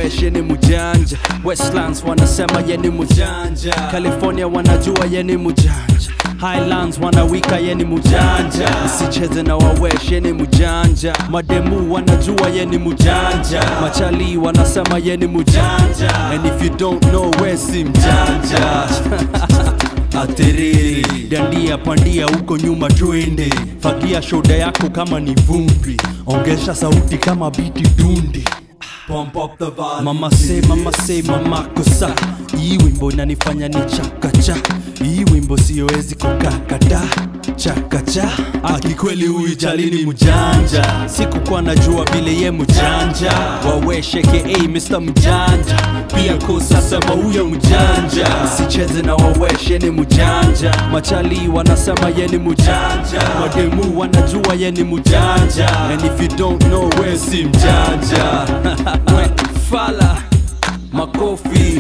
wawesh yeni mujanja westlands wanasema yeni mujanja california wanajua yeni mujanja highlands wanawika yeni mujanja isicheze na wawesh yeni mujanja mademu wanajua yeni mujanja machali wanasema yeni mujanja and if you don't know wesi mjanja aterere dandia pandia huko nyuma twende fagia shoda yako kama ni vumbi ongeza sauti kama biti dundi Pump up the volume. Mama say, mama say, mama kosa hii wimbo inanifanya ni chakacha hii wimbo siyoezi kukakata chakacha akikweli huyu jalini mjanja sikukuwa najua vile ye mjanja wawesheke hey, Mr. mjanja pia kosa sema huyo mjanja sicheze na waweshe ni mjanja machali wanasema ye ni mjanja mademu wanajua ye ni mjanja and if you don't know we si mjanja we fala makofi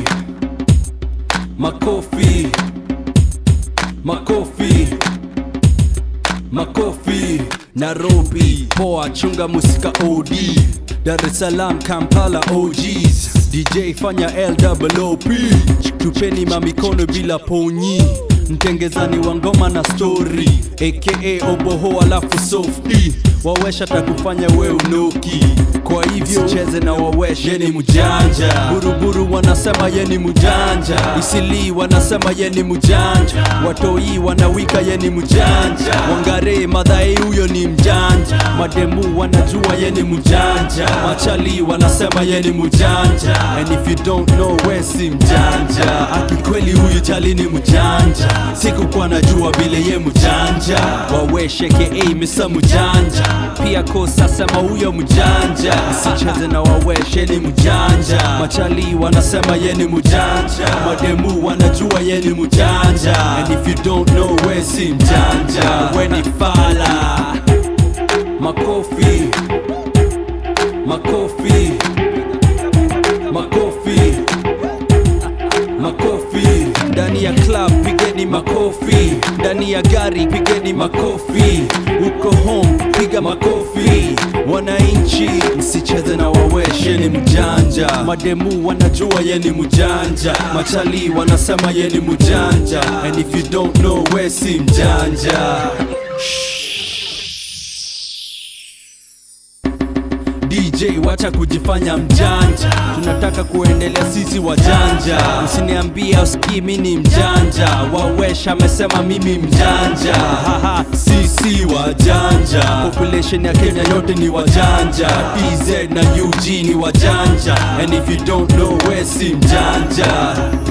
makofi makofi makofi nairobi poa chunga musika od dar es salaam kampala og's dj fanya lwop tupeni mamikono bila ponyi mtengezani wa ngoma na story aka oboho alafu softi wawesha takufanya we unoki kwa hivyo cheze na waweshe yeni mjanja buruburu wanasema yeni mjanja isili wanasema yeni mjanja watoi wanawika yeni mjanja wangare madhai huyo ni mjanja mademu wanajua yeni mjanja machali wanasema yeni mjanja and if you don't know wesi mjanja akikweli huyu chali ni mjanja sikukuwa najua vile ye mjanja wawesheke misa mjanja pia kosa sema huyo mjanja sicheze na waweshe ni mjanja machali wanasema ye ni mjanja mademu wanajua ye ni mjanja and if you don't know we si mjanja we ni fala makofi makofi makofi makofi ndani ya club pigeni makofi ndani ya gari pigeni makofi uko home piga makofi wananchi msicheze na waweshe ni mjanja mademu wanajua ye ni mjanja machali wanasema ye ni mjanja and if you don't know we si mjanja DJ wacha kujifanya mjanja, tunataka kuendelea sisi wajanja. Usiniambia usikii mi ni mjanja, wawesha amesema mimi mjanja. Haha, sisi wajanja, population ya Kenya yote ni wajanja, TZ na UG ni wajanja, and if you don't know we si mjanja.